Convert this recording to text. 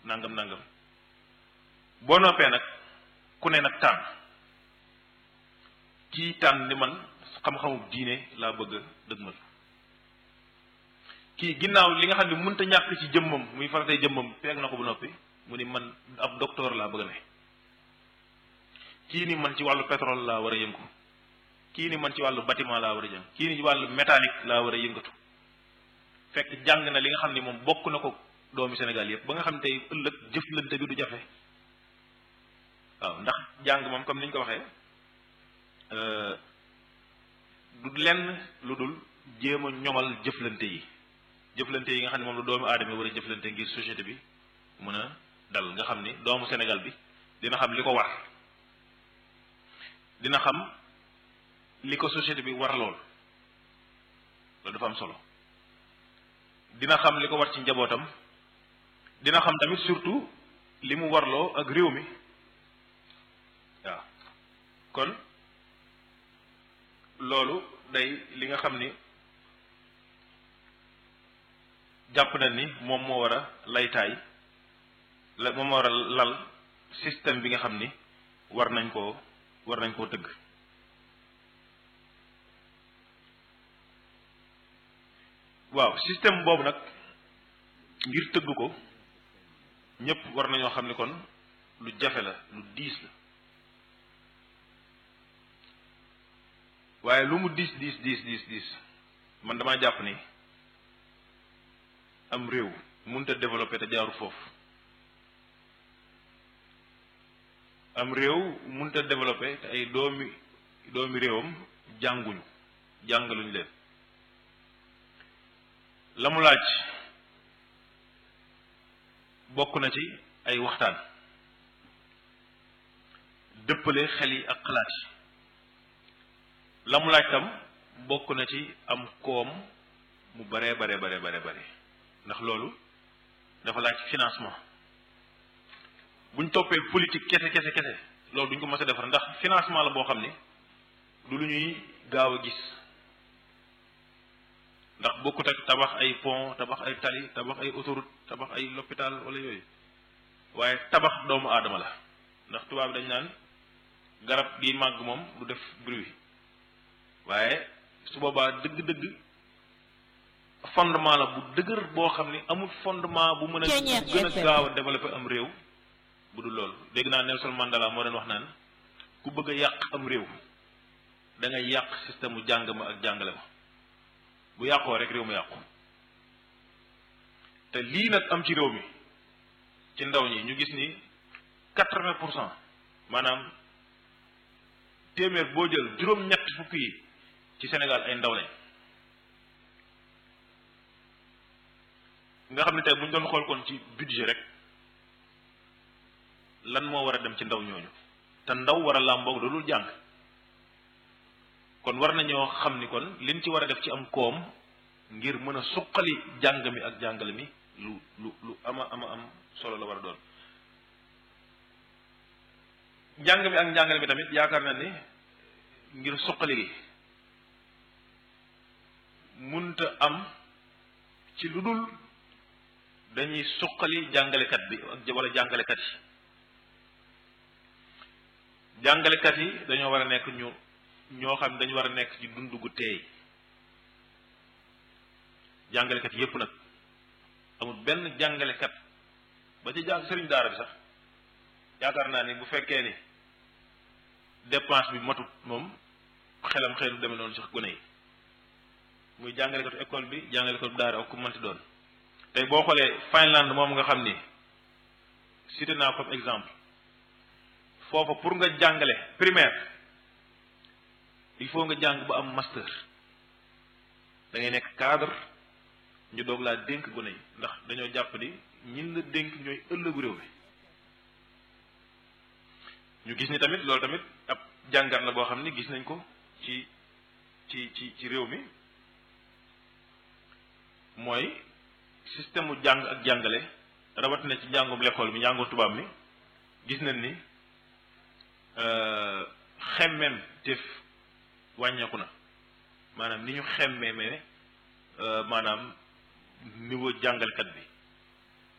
nangam nangam boo noppee nag ku ne nag tànn kii tànn ni man xam-xamu diine laa bëgg a dëgmal kii ginnaaw li nga xam ne mënta ñàkk ci jëmmam muy faratay jëmmam feeg na ko bu noppi mu ni man ab docteur laa bëgg a ne kii ni man ci wàllu pétrole laa war a yëngu kii ni man ci wàllu bâtiment laa war a jëm kii ni ci wàllu métallique laa war a yëngatu fekk jàng na li nga xam ne moom bokk na ko doomi Sénégal yëpp ba nga xam ne tey ëllëg jëflante bi du jafe waaw ndax jàng moom comme ni ñu ko waxee du lenn lu dul jéem a ñoŋal jëflante yi jëflante yi nga xam ne moom la doomu aadama war a jëflante ngir société bi mën a dal nga xam ni doomu Sénégal bi dina xam li ko war dina xam li ko société bi war lool loolu dafa am solo dina xam li ko war ci njabootam dina xam tamit surtout li mu warloo ak réew mi waaw kon loolu day li nga xam ni jàpp na ni moom moo war a laytaay la moom moo war a lal système bi nga xam ni war nañ koo war nañ koo tëgg waaw système boobu nag ngir tëgg ko ñëpp war nañoo xam ni kon lu jafe la lu diis la waaye lu mu diis diis diis diis diis man damaa jàpp ni am réew mënut a développé te jaaru foofu am réew mënut a développé te ay doomi doomi réewam jànguñu jàngaluñu leen la mu laaj bokk na ci ay waxtaan dëppale xel yi ak xalaat yi la mu laaj tam bokk na ci am koom mu bare bare bare bare bare ndax loolu dafa laaj financement buñ toppee politique kese kese kese loolu duñ ko mës a defar ndax financement la boo xam ni du lu ñuy gaaw a gis ndax bokkut ak tabax ay pont tabax ay tali tabax ay autoroute tabax ay l'hôpital wala yooyu waaye tabax doomu aadama la ndax tubaab dañ naan garab gi màgg moom du def bruit waaye su boobaa dëgg-dëgg fondement la bu dëgër boo xam ni amul fondement bu mën a gën a gaaw a développer am réew bu dul loolu dégg naa Nelson Mandela moo doon wax naan ku bëgg a yàq am réew da ngay yàq système mu jàng ma ak jàngale ma bu yàqoo rek réew mi yàqu te lii nag am ci réew mi ci ndaw ñi ñu gis ni quatre-vingt pour cent maanaam téeméer boo jël juróom-ñett fukk yi ci Sénégal ay ndaw lañ nga xam ne tey bu ñu doon xool kon ci budget rek lan moo war a dem ci ndaw ñooñu te ndaw war a làmboog loolu jàng kon war nañoo xam ni kon liñ ci war a def ci am koom ngir mën a suqali jàng mi ak jàngale mi lu lu lu ama ama am solo la war a doon njàng mi ak njàngale mi tamit yaakaar na ni ngir suqali gi munta am ci lu dul dañuy suqali jàngalekat bi ak wala jàngalekat yi jàngalekat yi dañoo war a nekk ñu ñoo xam dañu war a nekk ci dund gu teey jàngalekat yépp nag amul benn jàngalekat ba ci jàng sëriñ daara bi sax yaakaar naa ni bu fekkee ni dépense bi matut moom xelam xelu demee noonu sax gone yi muy jàngalekatu école bi jàngalekatu daara ak ku mënti doon tey boo xoolee Finlande moom nga xam ni cité naa comme exemple foofa pour nga jàngale primaire il faut nga jàng ba am master da ngay nekk cadre ñu doog laa dénk gone yi ndax dañoo jàpp ni ñin la dénk ñooy ëllëgu réew mi ñu gis ni tamit loolu tamit ab jàngat la boo xam ni gis nañ ko ci ci ci ci réew mi mooy système mu jàng ak jàngale rawatina ci njàngum l'école mi njàngum tubaab mi gis nañ ni xemmem téef wàññeeku na maanaam ni ñu xemmee me maanaam niveau jàngalekat bi